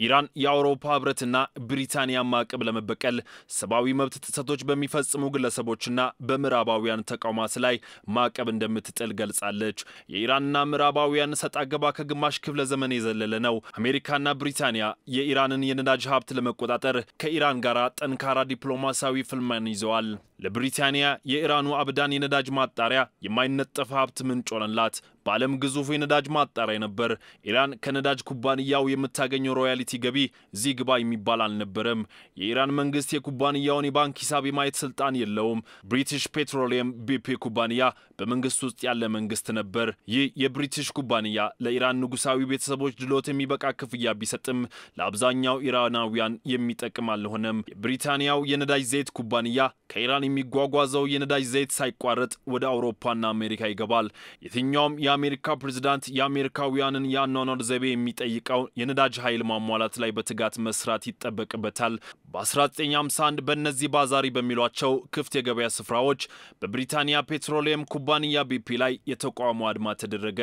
ኢራን የአውሮፓ ህብረትና ብሪታንያ ማዕቀብ ለመበቀል ሰብአዊ መብት ጥሰቶች በሚፈጽሙ ግለሰቦችና በምዕራባውያን ተቋማት ላይ ማዕቀብ እንደምትጥል ገልጻለች። የኢራንና ምዕራባውያን ሰጥ አገባ ከግማሽ ክፍለ ዘመን የዘለለ ነው። አሜሪካና ብሪታንያ የኢራንን የነዳጅ ሀብት ለመቆጣጠር ከኢራን ጋር ጠንካራ ዲፕሎማሲያዊ ፍልሚያን ይዘዋል። ለብሪታንያ የኢራኑ አብዳን የነዳጅ ማጣሪያ የማይነጠፍ ሀብት ምንጭ ሆነላት። በዓለም ግዙፉ የነዳጅ ማጣሪያ ነበር። ኢራን ከነዳጅ ኩባንያው የምታገኘው ሮያሊቲ ገቢ እዚህ ግባ የሚባል አልነበረም። የኢራን መንግስት የኩባንያውን የባንክ ሂሳብ የማየት ስልጣን የለውም። ብሪቲሽ ፔትሮሊየም ቢፒ ኩባንያ በመንግስት ውስጥ ያለ መንግስት ነበር። ይህ የብሪቲሽ ኩባንያ ለኢራን ንጉሳዊ ቤተሰቦች ድሎት የሚበቃ ክፍያ ቢሰጥም ለአብዛኛው ኢራናውያን የሚጠቅም አልሆነም። የብሪታንያው የነዳጅ ዘይት ኩባንያ ከኢራን የሚጓጓዘው የነዳጅ ዘይት ሳይቋረጥ ወደ አውሮፓና አሜሪካ ይገባል። የትኛውም የአሜሪካ ፕሬዝዳንት የአሜሪካውያንን የአኗኗር ዘይቤ የሚጠይቀው የነዳጅ ኃይል ማሟላት ላይ በትጋት መስራት ይጠበቅበታል። በ1951 በእነዚህ ባዛሪ በሚሏቸው ክፍት የገበያ ስፍራዎች በብሪታንያ ፔትሮሊየም ኩባንያ ቢፒ ላይ የተቃውሞ አድማ ተደረገ።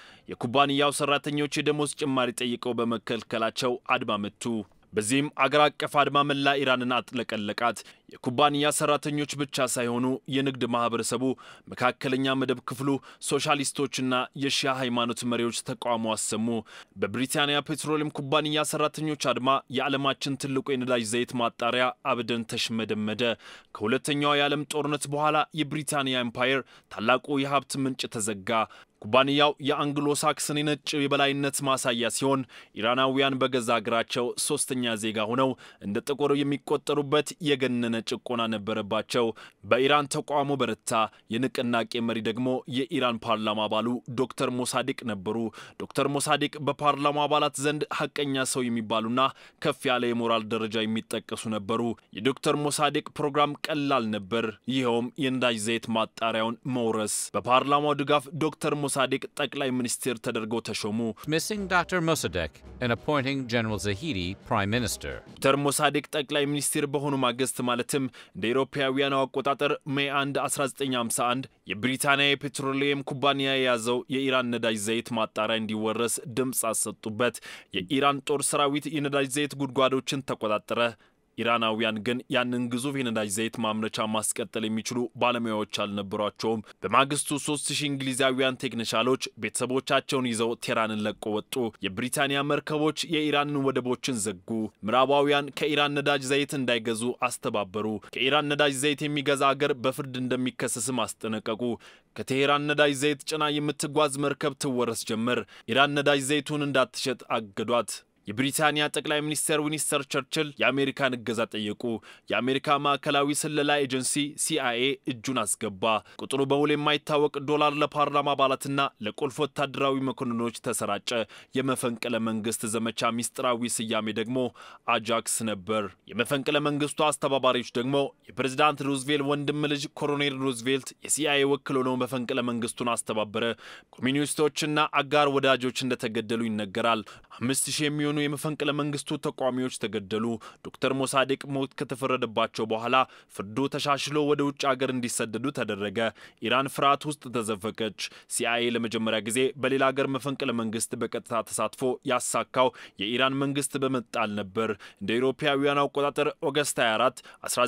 የኩባንያው ሰራተኞች የደሞዝ ጭማሪ ጠይቀው በመከልከላቸው አድማ መቱ። በዚህም አገር አቀፍ አድማ መላ ኢራንን አጥለቀለቃት። የኩባንያ ሰራተኞች ብቻ ሳይሆኑ የንግድ ማህበረሰቡ፣ መካከለኛ መደብ ክፍሉ፣ ሶሻሊስቶችና የሺያ ሃይማኖት መሪዎች ተቃውሞ አሰሙ። በብሪታንያ ፔትሮሊየም ኩባንያ ሰራተኞች አድማ የዓለማችን ትልቁ የነዳጅ ዘይት ማጣሪያ አብደን ተሽመደመደ። ከሁለተኛው የዓለም ጦርነት በኋላ የብሪታንያ ኤምፓየር ታላቁ የሀብት ምንጭ ተዘጋ። ኩባንያው የአንግሎ ሳክስን የነጭ የበላይነት ማሳያ ሲሆን ኢራናውያን በገዛ አገራቸው ሶስተኛ ዜጋ ሆነው እንደ ጥቁር የሚቆጠሩበት የገነነ ጭቆና ነበረባቸው። በኢራን ተቃውሞ በረታ። የንቅናቄ መሪ ደግሞ የኢራን ፓርላማ አባሉ ዶክተር ሞሳዲቅ ነበሩ። ዶክተር ሞሳዲቅ በፓርላማ አባላት ዘንድ ሀቀኛ ሰው የሚባሉና ከፍ ያለ የሞራል ደረጃ የሚጠቀሱ ነበሩ። የዶክተር ሞሳዲቅ ፕሮግራም ቀላል ነበር። ይኸውም የነዳጅ ዘይት ማጣሪያውን መውረስ። በፓርላማው ድጋፍ ዶክተር ሞሳዲቅ ጠቅላይ ሚኒስትር ተደርገው ተሾሙ። dismissing Dr. Mossadegh and appointing General Zahidi prime minister. ዶክተር ሞሳዲቅ ጠቅላይ ሚኒስትር በሆኑ ማግስት ማለትም እንደ አውሮፓውያኑ አቆጣጠር ሜይ 1 1951 የብሪታንያ የፔትሮሊየም ኩባንያ የያዘው የኢራን ነዳጅ ዘይት ማጣሪያ እንዲወረስ ድምፅ አሰጡበት። የኢራን ጦር ሰራዊት የነዳጅ ዘይት ጉድጓዶችን ተቆጣጠረ። ኢራናውያን ግን ያንን ግዙፍ የነዳጅ ዘይት ማምረቻ ማስቀጠል የሚችሉ ባለሙያዎች አልነበሯቸውም። በማግስቱ ሶስት ሺህ እንግሊዛውያን ቴክኒሻሎች ቤተሰቦቻቸውን ይዘው ቴራንን ለቆ ወጡ። የብሪታንያ መርከቦች የኢራንን ወደቦችን ዘጉ። ምዕራባውያን ከኢራን ነዳጅ ዘይት እንዳይገዙ አስተባበሩ። ከኢራን ነዳጅ ዘይት የሚገዛ አገር በፍርድ እንደሚከሰስም አስጠነቀቁ። ከቴሄራን ነዳጅ ዘይት ጭና የምትጓዝ መርከብ ትወረስ ጀመር። ኢራን ነዳጅ ዘይቱን እንዳትሸጥ አገዷት። የብሪታንያ ጠቅላይ ሚኒስትር ዊንስተር ቸርችል የአሜሪካን እገዛ ጠየቁ። የአሜሪካ ማዕከላዊ ስለላ ኤጀንሲ ሲአይኤ እጁን አስገባ። ቁጥሩ በውል የማይታወቅ ዶላር ለፓርላማ አባላትና ለቁልፍ ወታደራዊ መኮንኖች ተሰራጨ። የመፈንቅለ መንግስት ዘመቻ ሚስጥራዊ ስያሜ ደግሞ አጃክስ ነበር። የመፈንቅለ መንግስቱ አስተባባሪዎች ደግሞ የፕሬዝዳንት ሩዝቬልት ወንድም ልጅ ኮሎኔል ሩዝቬልት የሲአይኤ ወክል ሆነው መፈንቅለ መንግስቱን አስተባበረ። ኮሚኒስቶችና አጋር ወዳጆች እንደተገደሉ ይነገራል። አምስት ሺህ የሚሆኑ የመፈንቅለ መንግስቱ ተቃዋሚዎች ተገደሉ። ዶክተር ሞሳዴቅ ሞት ከተፈረደባቸው በኋላ ፍርዱ ተሻሽሎ ወደ ውጭ ሀገር እንዲሰደዱ ተደረገ። ኢራን ፍርሃት ውስጥ ተዘፈቀች። ሲአይኤ ለመጀመሪያ ጊዜ በሌላ ሀገር መፈንቅለ መንግስት በቀጥታ ተሳትፎ ያሳካው የኢራን መንግስት በመጣል ነበር። እንደ አውሮፓውያን አቆጣጠር ኦገስት 24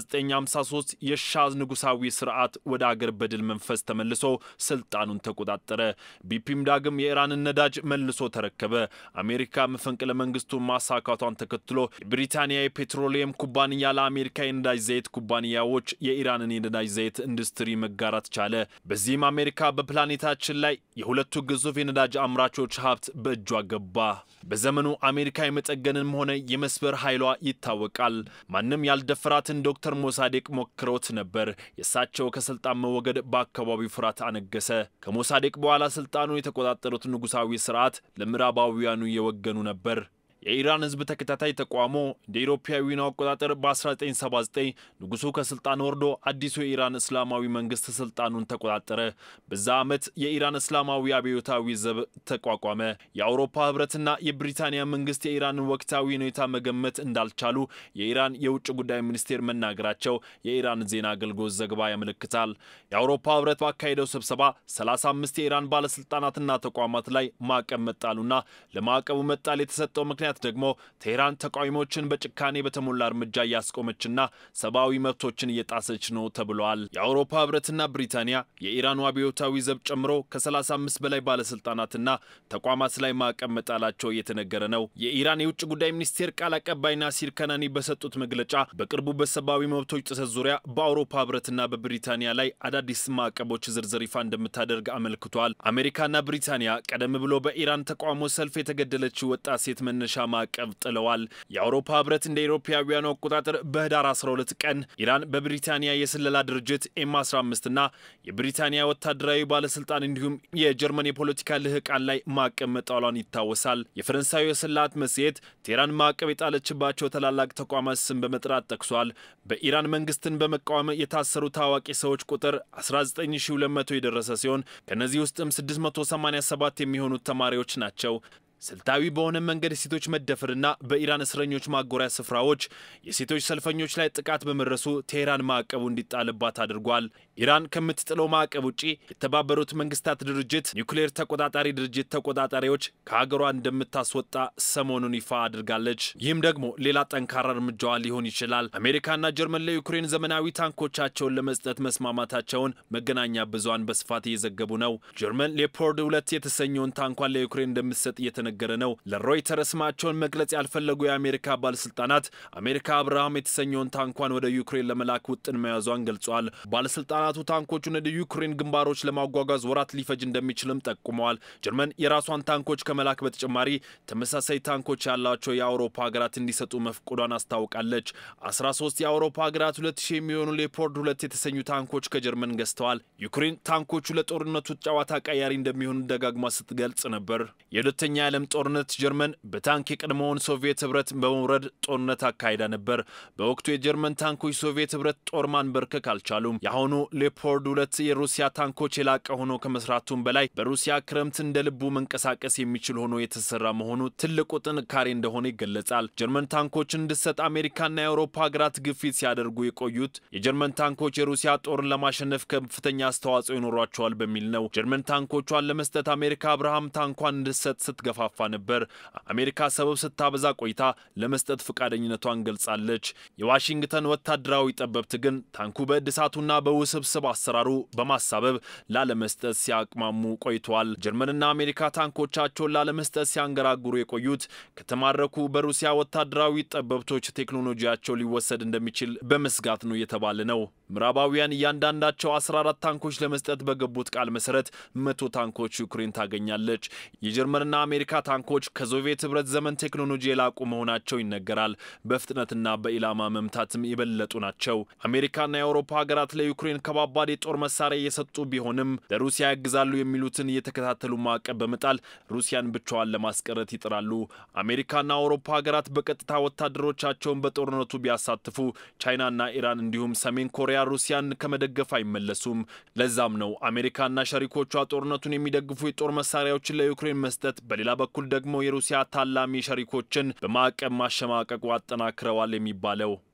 1953 የሻዝ ንጉሳዊ ስርዓት ወደ አገር በድል መንፈስ ተመልሶ ስልጣኑን ተቆጣጠረ። ቢፒም ዳግም የኢራንን ነዳጅ መልሶ ተረከበ። አሜሪካ መፈንቅለ መንግስቱን ማሳካቷን ተከትሎ የብሪታንያ የፔትሮሊየም ኩባንያ ለአሜሪካ የነዳጅ ዘይት ኩባንያዎች የኢራንን የነዳጅ ዘይት ኢንዱስትሪ መጋራት ቻለ። በዚህም አሜሪካ በፕላኔታችን ላይ የሁለቱ ግዙፍ የነዳጅ አምራቾች ሀብት በእጇ ገባ። በዘመኑ አሜሪካ የመጠገንም ሆነ የመስበር ኃይሏ ይታወቃል። ማንም ያልደፈራትን ዶክተር ሞሳዴቅ ሞክረውት ነበር። የእሳቸው ከስልጣን መወገድ በአካባቢው ፍርሃት አነገሰ። ከሞሳዴቅ በኋላ ስልጣኑን የተቆጣጠሩት ንጉሳዊ ስርዓት ለምዕራባውያኑ የወገኑ ነበር። የኢራን ሕዝብ ተከታታይ ተቃውሞ እንደ ኢሮፓውያኑ አቆጣጠር በ1979 ንጉሱ ከስልጣን ወርዶ አዲሱ የኢራን እስላማዊ መንግስት ስልጣኑን ተቆጣጠረ። በዛ ዓመት የኢራን እስላማዊ አብዮታዊ ዘብ ተቋቋመ። የአውሮፓ ህብረትና የብሪታንያ መንግስት የኢራንን ወቅታዊ ሁኔታ መገመት እንዳልቻሉ የኢራን የውጭ ጉዳይ ሚኒስቴር መናገራቸው የኢራን ዜና አገልግሎት ዘገባ ያመለክታል። የአውሮፓ ህብረት ባካሄደው ስብሰባ 35 የኢራን ባለስልጣናትና ተቋማት ላይ ማዕቀብ መጣሉና ለማዕቀቡ መጣል የተሰጠው ምክንያት ምክንያት ደግሞ ቴህራን ተቃዋሚዎችን በጭካኔ በተሞላ እርምጃ እያስቆመችና ሰብአዊ መብቶችን እየጣሰች ነው ተብሏል። የአውሮፓ ህብረትና ብሪታንያ የኢራኑ አብዮታዊ ዘብ ጨምሮ ከ35 በላይ ባለስልጣናትና ተቋማት ላይ ማዕቀብ መጣላቸው እየተነገረ ነው። የኢራን የውጭ ጉዳይ ሚኒስቴር ቃል አቀባይ ናሲር ከናኒ በሰጡት መግለጫ በቅርቡ በሰብአዊ መብቶች ጥሰት ዙሪያ በአውሮፓ ህብረትና በብሪታንያ ላይ አዳዲስ ማዕቀቦች ዝርዝር ይፋ እንደምታደርግ አመልክቷል። አሜሪካና ብሪታንያ ቀደም ብሎ በኢራን ተቃውሞ ሰልፍ የተገደለችው ወጣት ሴት መነሻ ማዕቀብ ጥለዋል። የአውሮፓ ህብረት እንደ አውሮፓውያኑ አቆጣጠር በህዳር 12 ቀን ኢራን በብሪታንያ የስለላ ድርጅት ኤም 15 እና የብሪታንያ ወታደራዊ ባለስልጣን እንዲሁም የጀርመን የፖለቲካ ልህቃን ላይ ማዕቀብ መጣሏን ይታወሳል። የፈረንሳዩ የስላት መጽሔት ቴህራን ማዕቀብ የጣለችባቸው ታላላቅ ተቋማት ስም በመጥራት ጠቅሷል። በኢራን መንግስትን በመቃወም የታሰሩ ታዋቂ ሰዎች ቁጥር 19200 የደረሰ ሲሆን ከእነዚህ ውስጥም 687 የሚሆኑት ተማሪዎች ናቸው። ስልታዊ በሆነ መንገድ የሴቶች መደፈርና በኢራን እስረኞች ማጎሪያ ስፍራዎች የሴቶች ሰልፈኞች ላይ ጥቃት በመድረሱ ቴህራን ማዕቀቡ እንዲጣልባት አድርጓል። ኢራን ከምትጥለው ማዕቀብ ውጪ የተባበሩት መንግስታት ድርጅት ኒውክሌር ተቆጣጣሪ ድርጅት ተቆጣጣሪዎች ከሀገሯ እንደምታስወጣ ሰሞኑን ይፋ አድርጋለች። ይህም ደግሞ ሌላ ጠንካራ እርምጃዋ ሊሆን ይችላል። አሜሪካና ጀርመን ለዩክሬን ዘመናዊ ታንኮቻቸውን ለመስጠት መስማማታቸውን መገናኛ ብዙሃን በስፋት እየዘገቡ ነው። ጀርመን ሌፖርድ ሁለት የተሰኘውን ታንኳን ለዩክሬን እንደምትሰጥ እየተ ነገረ ነው። ለሮይተር ስማቸውን መግለጽ ያልፈለጉ የአሜሪካ ባለስልጣናት አሜሪካ አብርሃም የተሰኘውን ታንኳን ወደ ዩክሬን ለመላክ ውጥን መያዟን ገልጿል። ባለስልጣናቱ ታንኮቹን ወደ ዩክሬን ግንባሮች ለማጓጓዝ ወራት ሊፈጅ እንደሚችልም ጠቁመዋል። ጀርመን የራሷን ታንኮች ከመላክ በተጨማሪ ተመሳሳይ ታንኮች ያላቸው የአውሮፓ ሀገራት እንዲሰጡ መፍቆዷን አስታውቃለች። 13 የአውሮፓ ሀገራት ሁለት ሺህ የሚሆኑ ሌፖርድ ሁለት የተሰኙ ታንኮች ከጀርመን ገዝተዋል። ዩክሬን ታንኮቹ ለጦርነቱ ጨዋታ ቀያሪ እንደሚሆኑ ደጋግማ ስትገልጽ ነበር። የሁለተኛ የዓለም ጦርነት ጀርመን በታንክ የቀድሞውን ሶቪየት ህብረት በመውረድ ጦርነት አካሂዳ ነበር። በወቅቱ የጀርመን ታንኮች ሶቪየት ህብረት ጦር ማንበርከክ አልቻሉም። የአሁኑ ሌፖርድ ሁለት የሩሲያ ታንኮች የላቀ ሆኖ ከመስራቱም በላይ በሩሲያ ክረምት እንደ ልቡ መንቀሳቀስ የሚችል ሆኖ የተሰራ መሆኑ ትልቁ ጥንካሬ እንደሆነ ይገለጻል። ጀርመን ታንኮችን እንድትሰጥ አሜሪካና የአውሮፓ ሀገራት ግፊት ሲያደርጉ የቆዩት የጀርመን ታንኮች የሩሲያ ጦርን ለማሸነፍ ከፍተኛ አስተዋጽኦ ይኖሯቸዋል በሚል ነው። ጀርመን ታንኮቿን ለመስጠት አሜሪካ አብርሃም ታንኳን እንድትሰጥ ስትገፋ ፋ ነበር። አሜሪካ ሰበብ ስታበዛ ቆይታ ለመስጠት ፈቃደኝነቷን ገልጻለች። የዋሽንግተን ወታደራዊ ጠበብት ግን ታንኩ በእድሳቱና በውስብስብ አሰራሩ በማሳበብ ላለመስጠት ሲያቅማሙ ቆይተዋል። ጀርመንና አሜሪካ ታንኮቻቸውን ላለመስጠት ሲያንገራግሩ የቆዩት ከተማረኩ በሩሲያ ወታደራዊ ጠበብቶች ቴክኖሎጂያቸው ሊወሰድ እንደሚችል በመስጋት ነው እየተባለ ነው። ምዕራባውያን እያንዳንዳቸው 14 ታንኮች ለመስጠት በገቡት ቃል መሰረት መቶ ታንኮች ዩክሬን ታገኛለች። የጀርመንና አሜሪካ ታንኮች ከሶቪየት ህብረት ዘመን ቴክኖሎጂ የላቁ መሆናቸው ይነገራል። በፍጥነትና በኢላማ መምታትም የበለጡ ናቸው። አሜሪካና የአውሮፓ ሀገራት ለዩክሬን ከባባድ የጦር መሳሪያ እየሰጡ ቢሆንም ለሩሲያ ያግዛሉ የሚሉትን እየተከታተሉ ማዕቀብ በመጣል ሩሲያን ብቻዋን ለማስቀረት ይጥራሉ። አሜሪካና አውሮፓ ሀገራት በቀጥታ ወታደሮቻቸውን በጦርነቱ ቢያሳትፉ ቻይናና ኢራን እንዲሁም ሰሜን ኮሪያ ሩሲያን ከመደገፍ አይመለሱም። ለዛም ነው አሜሪካና ሸሪኮቿ ጦርነቱን የሚደግፉ የጦር መሳሪያዎችን ለዩክሬን መስጠት በሌላ በኩል ደግሞ የሩሲያ ታላሚ ሸሪኮችን በማዕቀብ ማሸማቀቁ አጠናክረዋል የሚባለው።